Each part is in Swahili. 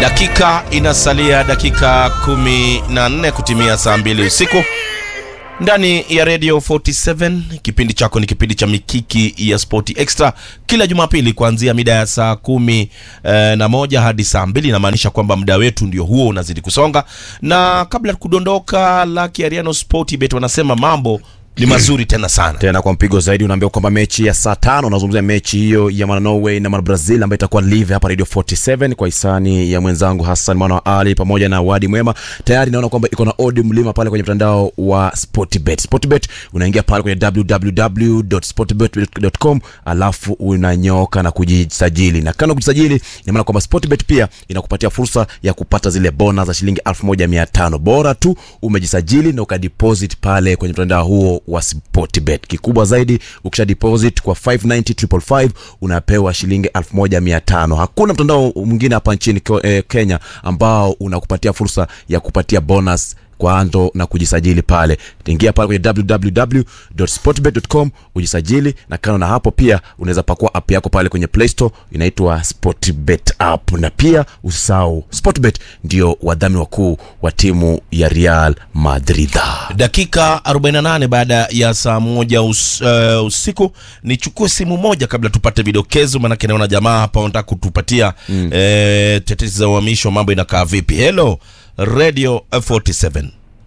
Dakika inasalia dakika kumi na nne kutimia saa mbili usiku ndani ya Radio 47. Kipindi chako ni kipindi cha Mikiki ya Spoti Extra kila Jumapili kuanzia mida ya saa kumi eh, na moja hadi saa mbili. Inamaanisha kwamba muda wetu ndio huo unazidi kusonga, na kabla ya kudondoka, Lucky Ariano Sportbet wanasema mambo ni mazuri tena sana. tena kwa mpigo zaidi unaambia kwamba mechi ya saa tano unazungumzia mechi hiyo ya mwana Norway na mwana Brazil ambayo itakuwa live hapa Radio 47 kwa hisani ya mwenzangu Hassan mwana wa Ali pamoja na Wadi Mwema. Tayari naona kwamba iko na odi mlima pale kwenye mtandao wa Sportbet. Sportbet unaingia pale kwenye www.sportbet.com alafu unanyoka na kujisajili, na kando kujisajili, ina maana kwamba Sportbet pia inakupatia fursa ya kupata zile bona za shilingi 1500 bora tu umejisajili na ukadeposit pale kwenye mtandao huo wa Sportbet. Kikubwa zaidi, ukisha deposit kwa 590555 unapewa shilingi 1500. Hakuna mtandao mwingine hapa nchini Ke- eh, Kenya ambao unakupatia fursa ya kupatia bonus kwa ando na kujisajili pale. Ingia pale kwenye www.sportbet.com ujisajili, na kando na hapo pia unaweza pakua app yako pale kwenye Play Store inaitwa Sportbet app, na pia usahau Sportbet ndio wadhamini wakuu wa timu ya Real Madrid. Dakika 48 baada ya saa moja us, uh, usiku. Nichukue simu moja kabla tupate vidokezo, maanake naona jamaa hapa wanataka kutupatia mm. eh, tetesi za uhamisho. Mambo inakaa vipi? Hello Radio 47.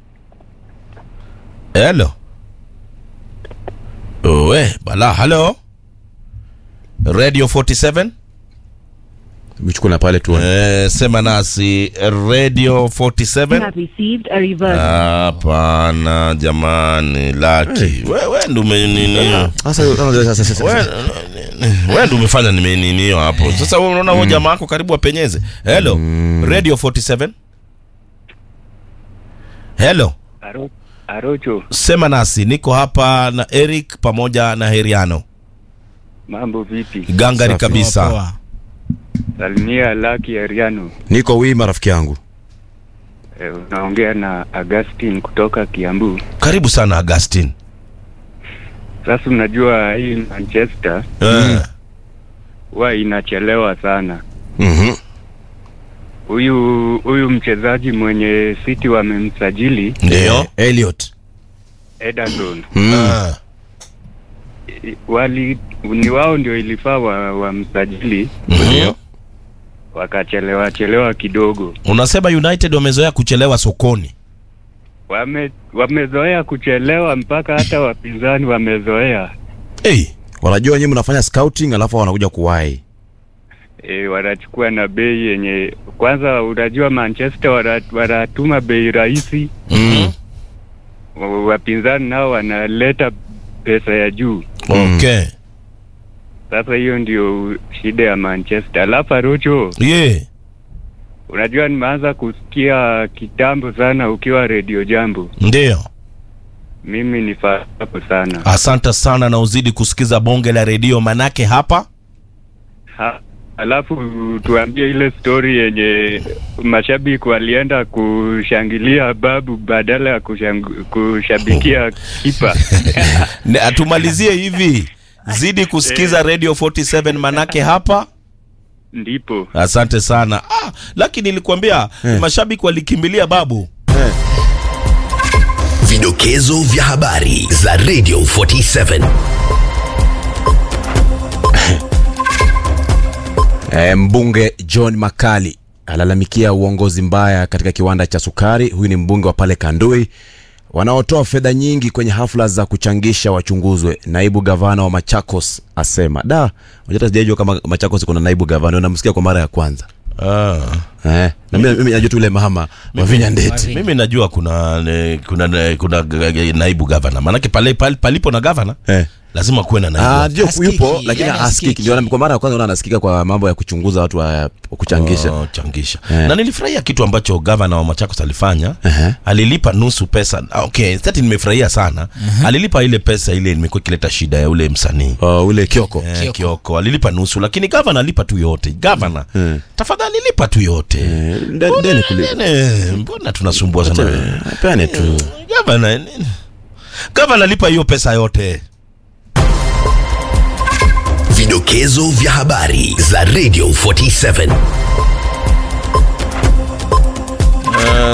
Hello owe bala. Hello Radio 47. Mchukua na pale tu Eh, sema nasi Radio You 47. have received a reverse. Hapana jamani, Laki wewe ndo umenini sasa. sasa- wewe wewe ndo umefanya nimeninio hapo. Sasa wewe unaona huyo jamaa wako karibu apenyeze. Hello Radio 47. Hello, Aro, Arocho, sema nasi, niko hapa na Eric pamoja na Heriano mambo vipi? gangari Safi. kabisa. Salimia Lucky Ariano. niko wima rafiki yangu. E, unaongea na Augustine kutoka Kiambu. Karibu sana Augustine. Sasa unajua hii Manchester Eh, huwa inachelewa sana. Mhm. Huyu huyu mchezaji mwenye City wamemsajili Ndio. Elliot. Ederson, Mm. Ah, I- wali ni wao ndio ilifaa wa, wamsajili mhm. wakachelewa chelewa kidogo. Unasema United wamezoea kuchelewa sokoni. Wame wamezoea kuchelewa mpaka hata wapinzani wamezoea. Hey, Wanajua nyinyi mnafanya scouting alafu wanakuja kuwahi. e, wanachukua na bei yenye kwanza, unajua Manchester wana- wanatuma bei rahisi, mhm. wa- wapinzani nao wanaleta pesa ya juu. Okay. Sasa hiyo ndio shida ya Manchester. Alafu Arocho, Yeah. unajua nimeanza kusikia kitambo sana ukiwa redio Jambo, Ndio. mimi ni fahapo sana Asante sana na uzidi kusikiza bonge la redio manake hapa ha, alafu tuambie ile story yenye mashabiki walienda kushangilia babu badala ya kushang, kushabikia kipa. Ne- atumalizie hivi zidi kusikiza radio 47 manake hapa Ndipo asante sana ah, lakini nilikwambia mashabiki walikimbilia babu Vidokezo vya habari za Radio 47. E, mbunge John Makali alalamikia uongozi mbaya katika kiwanda cha sukari. Huyu ni mbunge wa pale Kandui wanaotoa fedha nyingi kwenye hafla za kuchangisha wachunguzwe. Naibu gavana wa Machakos asema da, unajua hata sijajua kama Machakos kuna naibu gavana, namsikia kwa mara ya kwanza ah. eh, na mimi mimi najua tu yule mama Mavinya Ndeti mimi najua kuna ne, kuna ne, kuna g- g- naibu gavana manake pale, pale palipo na gavana eh. lazima kuwe na naibu Ah, ndio Hasikiki, yupo lakini yani hasikiki. hasikiki. Ndio kwa mara ya kwanza naona anasikika kwa mambo ya kuchunguza watu wa wa kuchangisha. Oh, changisha Eh. na nilifurahia kitu ambacho gavana wa Machakos alifanya Ehe. alilipa nusu pesa Ah, okay sasa nimefurahia sana alilipa ile pesa ile imekuwa ikileta shida ya ule msanii Oh, ule Kioko. Eh, Kioko. Kioko alilipa nusu, lakini gavana alipa tu yote. Gavana Mm. tafadhali lipa tu yote. Eh, nde- ndeni kuli- Nene, mbona tunasumbua sana Acha- Peane tu. gavana? nini? Gavana lipa hiyo pesa yote. Vidokezo vya habari za Radio 47.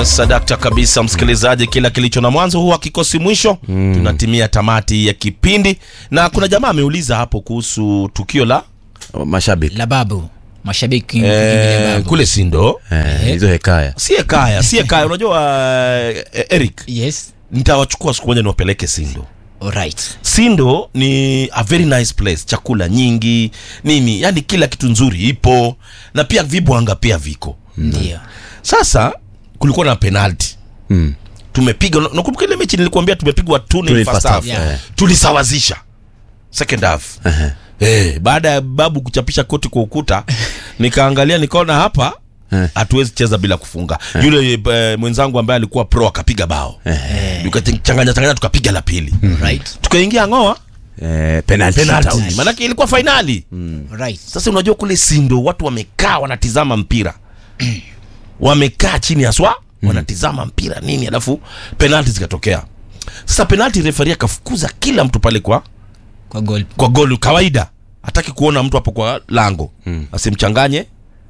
Uh, sadakta kabisa msikilizaji, kila kilicho na mwanzo huwa kikosi mwisho. Tunatimia tamati ya kipindi, na kuna jamaa ameuliza hapo kuhusu tukio la mashabiki la babu mashabiki eh, kimbilia babu. kule Sindo. Eh, hizo hekaya Sie kaya, sie kaya. Unajua uh, Eric, yes nitawachukua siku moja niwapeleke Sindo. alright Sindo ni a very nice place, chakula nyingi nini, yani kila kitu nzuri ipo, na pia vibwanga pia viko. ndio Sasa kulikuwa na penalty Mm. tumepiga na- nakumbuka ile mechi nilikuambia tumepigwa two Two nil first half Yeah. tulisawazisha second half eh baada ya babu kuchapisha koti kwa ukuta nikaangalia nikaona hapa Eh. hatuwezi cheza bila kufunga yule eh, mwenzangu ambaye alikuwa pro akapiga bao tukachanganya changanya tukapiga la pili right tukaingia ngoa eh, penalty penalty shootout. maanake ilikuwa fainali right sasa unajua kule sindo watu wamekaa wanatizama mpira wamekaa chini haswa wanatizama mpira nini alafu penalti zikatokea sasa penalti refari akafukuza kila mtu pale kwa kwa goal kwa goli kawaida hataki kuona mtu hapo kwa lango mm. asimchanganye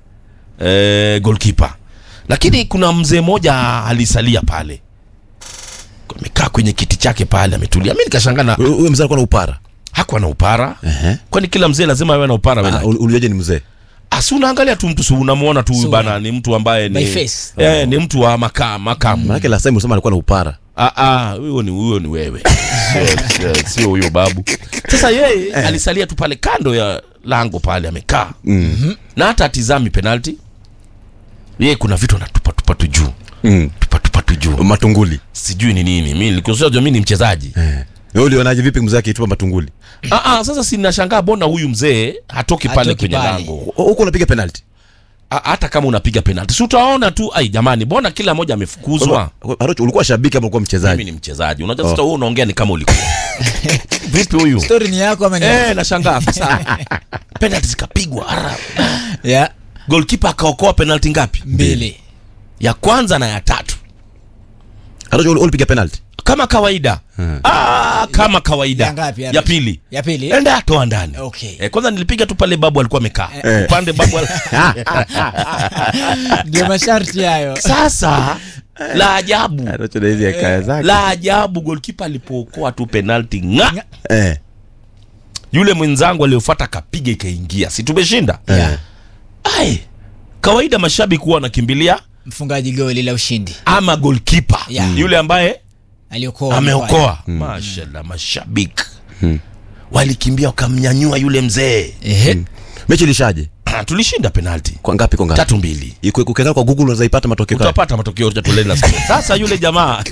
e, golkipa lakini kuna mzee mmoja alisalia pale amekaa kwenye kiti chake pale ametulia mi nikashangaa na Huyo huyo mzee alikuwa na upara hakuwa na upara Ehe. kwani kila mzee lazima awe na upara Ah, wena ul- ulijuaje ni mzee asi unaangalia tu mtu si unamwona tu huyu Sura. bana ni mtu ambaye ni, By face. eh, ni mtu wa maka, makamu manake last time ulisema alikuwa na upara Ah, ah, huyo ni huyo ni wewe Sio- sio- sio huyo babu sasa yeye alisalia tu pale kando ya lango pale amekaa mm. na hata atizami penalti yeye kuna vitu anatupatupa tu juu mm. tupatupa tu juu matunguli sijui ni nini mi nilikuwa mi ni mchezaji eh. Wewe ulionaje vipi mzee akitupa matunguli ah, ah, sasa sinashangaa bona huyu mzee hatoki pale Hatoki kwenye pale. lango huko unapiga penalty Ah, hata kama unapiga penalti si utaona tu ai jamani mbona kila mmoja amefukuzwa Arocho, ulikuwa shabiki ama ulikuwa mimi mchezaji ni mchezaji unajua sasa wewe unaongea ni kama ulikuwa vipi huyu story ni yako ama ni eh nashangaa sasa penalti zikapigwa ara yeah goalkeeper akaokoa penalti ngapi mbili ya kwanza na ya tatu Arocho, uli- ulipiga penalty kama kawaida ah, kama kawaida Ya ngapi, ya Alex? pili ya pili enda atoa ndani Okay. eh, kwanza nilipiga tu pale babu alikuwa amekaa Eh. upande babu al... ndio masharti hayo sasa la ajabu Arocho na hizi hekaya zake la ajabu goalkeeper alipookoa tu penalti nga eh. yule mwenzangu aliyofuata akapiga ikaingia si tumeshinda Yeah. ai kawaida mashabiki huwa wanakimbilia mfungaji goli la ushindi ama goalkeeper Yeah. yule ambaye aliokoa ameokoa mashallah mashabiki walikimbia wakamnyanyua yule mzee ehe mechi ilishaje tulishinda penalti kwa ngapi kwa ngapi tatu mbili Iko- ukiangalia kwa google unaweza ipata matokeo kaya utapata matokeo tutoleni na siku. sasa yule jamaa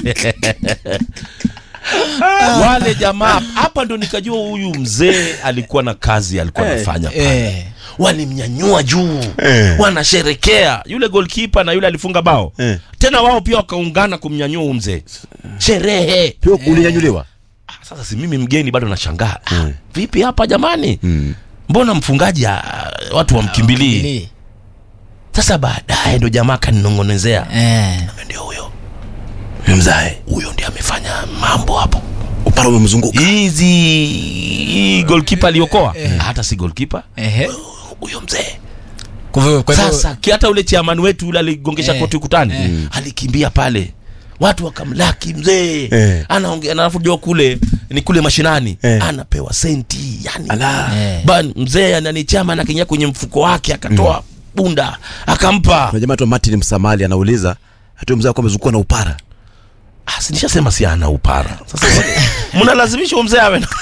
wale jamaa hapa ndo nikajua huyu mzee alikuwa na kazi alikuwa anafanya pale eh walimnyanyua juu Eh. wanasherekea yule golkipa na yule alifunga bao Eh. tena wao pia wakaungana kumnyanyua huyu mzee sherehe pia ulinyanyuliwa Ah, sasa si mimi mgeni bado nashangaa ah, vipi hapa jamani mm. mbona mfungaji ah, watu wamkimbilii Mbili. sasa baadaye ndo jamaa kaninong'onezea eh ndio huyo mzae huyo ndiye amefanya mambo hapo upara umemzunguka hizi hii golkipa aliokoa hata si golkipa ehe huyo mzee kwa hivyo kwa hivyo sasa ki- hata ule chairman wetu ule aligongesha Eh, koti ukutani eh. alikimbia pale watu wakamlaki mzee Eh. anaongea na alafu jua kule ni kule mashinani Eh. anapewa senti yani Ala. Eh. ban mzee anani chama anakiingia kwenye mfuko wake akatoa bunda akampa kuna jamaa tu Martin Msamali anauliza hata mzee alikuwa amezungukwa na upara Ah, si nishasema si ana upara sasa mnalazimisha huyo mzee awe na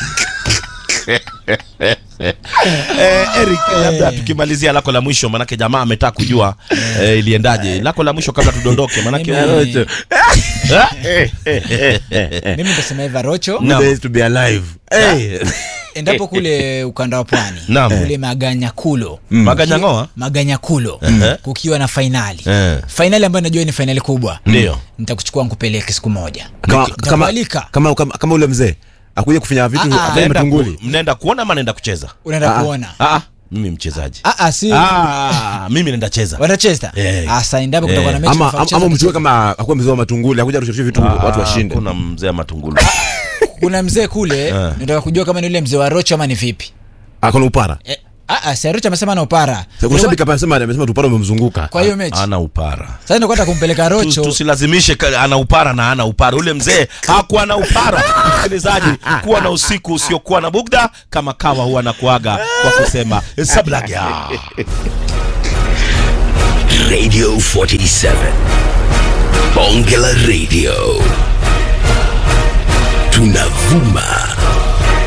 eh, Eric labda tukimalizia lako la mwisho manake jamaa ametaka kujua eh, iliendaje lako la mwisho kabla tudondoke manake Mimi- Eh, eh, eh, eh. mimi nitasema hivi Rocho Naam. Days to be alive Eh, endapo kule ukanda wa pwani Naam. kule Maganyakulo Maganyangoa Maganyakulo Ehe. kukiwa na fainali Eh. fainali ambayo najua ni fainali kubwa Ndio. nitakuchukua nkupeleke siku moja kama, kama, Nitakualika. kama, kama, kama ule mzee akuja kufinya vitu Ah, ah. afanye Mnaenda matunguli ku- mnaenda kuona ama naenda kucheza unaenda Ah. kuona ah, ah, mimi mchezaji Ah, ah, si ah, mimi naenda cheza wanacheza Eh. asa endapo Eh. kutakuwa na mechi ama, nafaa ama, kucheza, ama mchukue kama akuwa mzee wa matunguli akuja rushusha vitu watu washinde kuna mzee matungulu kuna mzee kule Eh. nataka kujua kama ni ule mzee wa rocho ama ni vipi akona upara eh, Ah, ah, Seruch amesema na upara kuna shabiki hapa anasema amesema tupara umemzunguka kwa hiyo mechi ana upara sasa ndio kwenda kumpeleka Tu- Rocho tusilazimishe ka- ana upara na ana upara ule mzee hakuwa na upara msikilizaji kuwa na usiku usiokuwa na bugda kama kawa huwa na kuaga kwa kusema sablagya Radio 47. Bonge la Radio. Tunavuma